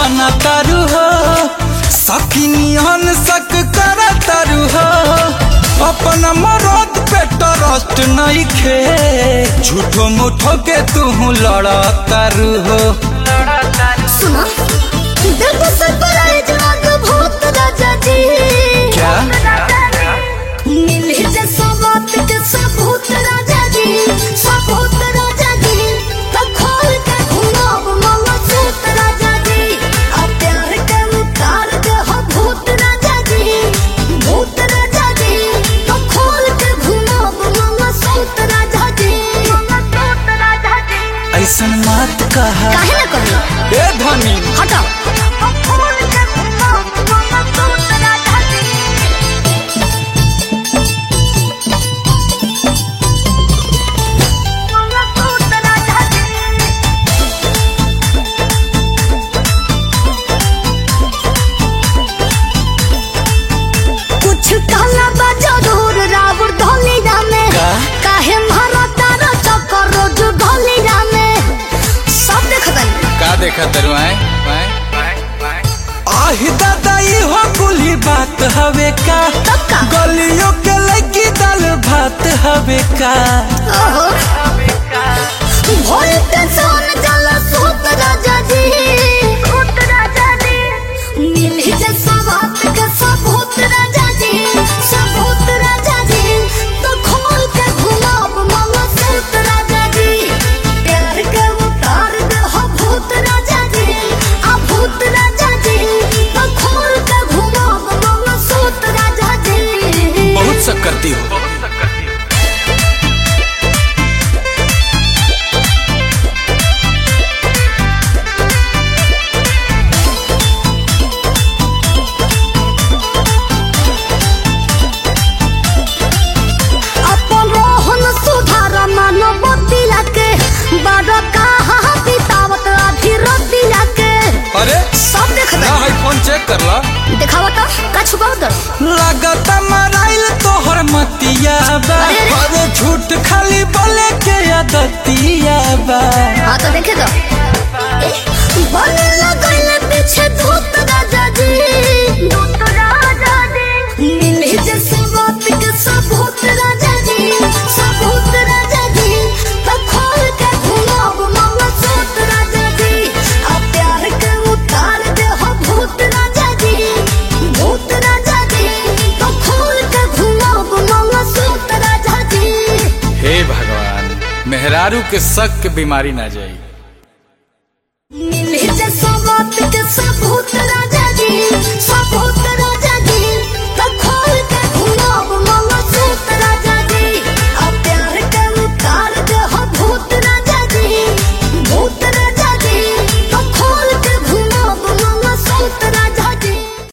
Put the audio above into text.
बना तारू हो सकिनियन सक कर तारू हो अपन मरद पे ट्रस्ट नहीं खे झूठो मुठो के तू लड़ा तारू हो सुना देखो सरप्राइज आग भूत राजा जी क्या मिली जे सबत के सबूत राजा जी सबूत राजा जी तो खोल के घुमाव मामा सूत राजा जी अब प्यार के उतार दे हो भूत राजा जी भूत राजा जी तो खोल के घुमाव मामा सूत राजा जी मामा सूत राजा जी ऐसा मत कहा काहे ना करी ए धनी हटाओ खोल के घुमाव मामा सूत राजा जी मामा सूत राजा जी कुछ काला बा जरूर रावण ढोली में का? काहे मारा तारा चक्कर रोज ढोली में सब देखतन का देखा तरु आए आहि दादा हो कुली बात हवे का तब का? गलियों के लगी दाल भात हवे का ओहो भोल के सोन जल सूत राजा जी सूत राजा जी मिली जे सवात के सबूत राजा जी सबूत राजा जी तो खोल के घुमाव मामा सूत राजा जी प्यार के उतार दे हो भूत राजा जी आ भूत राजा जी तो खोल के घुमाव मामा सूत राजा जी बहुत सब करती हो अपन रोहन सुधार मानव के बड़ कहा बितावत अभी रति के अरे सब देख ना है फोन चेक कर ला दिखावा तो का छुपाव दर लागत मराइल तोहर मतिया बा अरे, अरे। अरे झूठ खाली बोले के आदतिया बा हाँ तो देखे तो बने लगल पीछे धूत राजा जी धूत राजा जी मिली जैसे बात के सबूत राजा जी सबूत राजा जी तो खोल के घुमाव मामा सूत राजा जी अब प्यार के उतार दे हो भूत राजा जी भूत राजा जी तो खोल के घुमाव मामा सूत राजा जी हे भगवान मेहरारू के शक के बीमारी ना जाई मिली जे सबूत के सबूत राजा जी